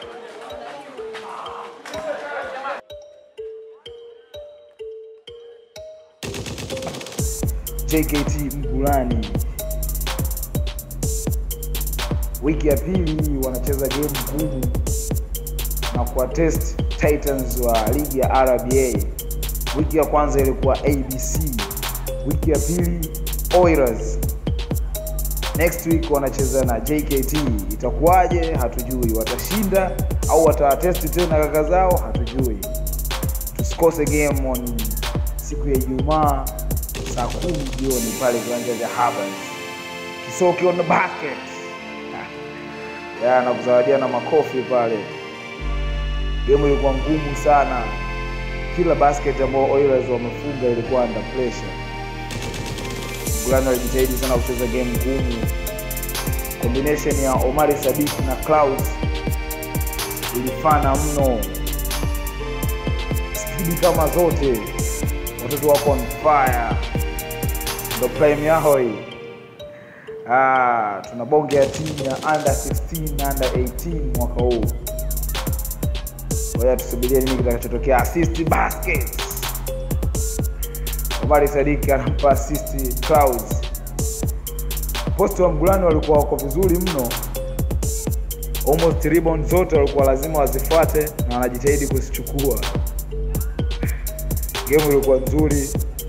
JKT Mgulani wiki ya pili wanacheza game ngumu na kuwa test Titans wa ligi ya RBA. Wiki ya kwanza ilikuwa ABC, wiki ya pili Oilers. Next week wanacheza na JKT. Itakuwaje? Hatujui. Watashinda au watawatesti tena kaka zao? Hatujui. Tusikose game on siku ya Ijumaa saa kumi jioni pale viwanja vya Habas. Kisoki on the basket ya na kuzawadia na makofi pale. Game ilikuwa ngumu sana, kila basket ambayo Oilers wamefunga ilikuwa under pressure. Mgulani walijitahidi sana kucheza game ngumu. Combination ya Omari Sadiki na Klaus ilifana mno, spidi kama zote, watoto wako on fire, ndo prime yao hii. Ah, tuna bonge ya timu ya under 16 na under 18 mwaka huu. Ngoja tusubirie nini kitakachotokea. Assist basket. Omari Sadiki anampa assist Clouds. Post wa Mgulani walikuwa wako vizuri mno, almost rebound zote walikuwa lazima wazifuate na wanajitahidi kuzichukua. Game ilikuwa nzuri,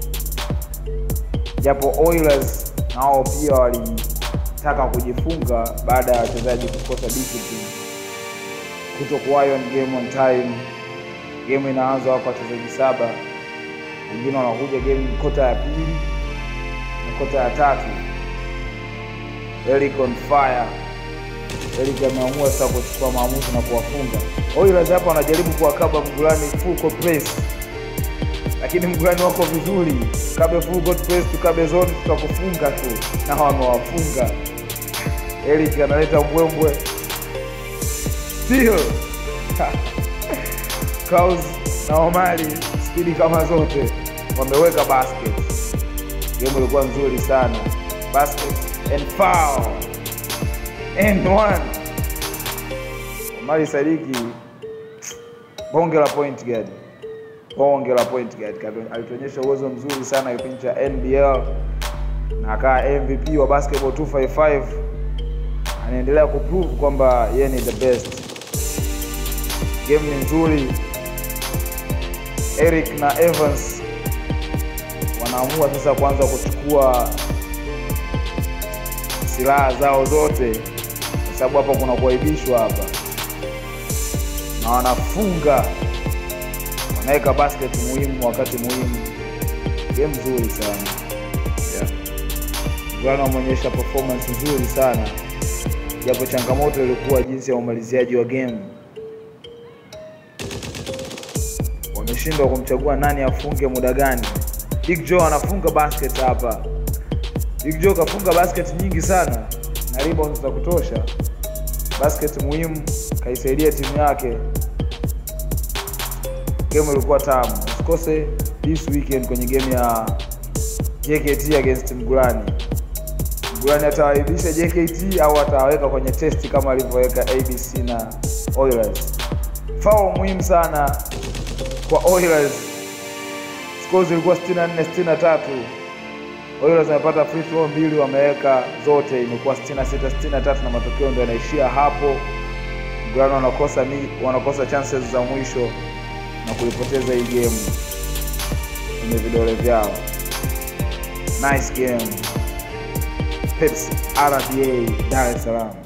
japo Oilers nao pia walitaka kujifunga baada ya wachezaji kukosa discipline, kuto kuwahi on game on time. Game inaanza wako wachezaji saba, wengine wanakuja game kota ya pili na kota ya tatu. Eric on fire. Eric ameamua sasa kuchukua maamuzi na kuwafunga Oilers. Hapa wanajaribu kuwakaba Mgulani full court press, lakini Mgulani wako vizuri. Kabe full court press, tukabe zone, tutakufunga tu, na wamewafunga. Eric analeta mbwembwe still Klaus na Omari spidi kama zote wameweka basket. Game ilikuwa nzuri sana, basket and foul and one. Omari Sadiki bonge la point guard, bonge la point guard, alituonyesha uwezo mzuri sana kipindi cha NBL na akaa MVP wa basketball 255 anaendelea kuprove kwamba yeye ni the best. Game ni nzuri. Eric na Evans wanaamua sasa kuanza kuchukua silaha zao zote, kwa sababu hapa kuna kuaibishwa hapa, na wanafunga, wanaweka basket muhimu wakati muhimu. Game nzuri sana yeah. Mgulani wameonyesha performance nzuri sana, japo changamoto ilikuwa jinsi ya umaliziaji wa game. Wameshindwa kumchagua nani afunge muda gani. Big Joe anafunga basket hapa. Big Joe kafunga basket nyingi sana na rebounds za kutosha, basket muhimu, kaisaidia timu yake. Game ilikuwa tamu. Usikose this weekend kwenye game ya JKT against Mgulani. Mgulani atawaibisha JKT au atawaweka kwenye testi kama alivyoweka ABC na Oilers. Foul muhimu sana kwa Oilers. Scores ilikuwa 64 63. Oilers wamepata free throw mbili, wameweka zote, imekuwa 66 63, na matokeo ndio yanaishia hapo. Mgulani wanakosa ni wanakosa chances za mwisho na kuipoteza hii game kwenye vidole vyao. Nice game. Pepsi RBA Dar es Salaam.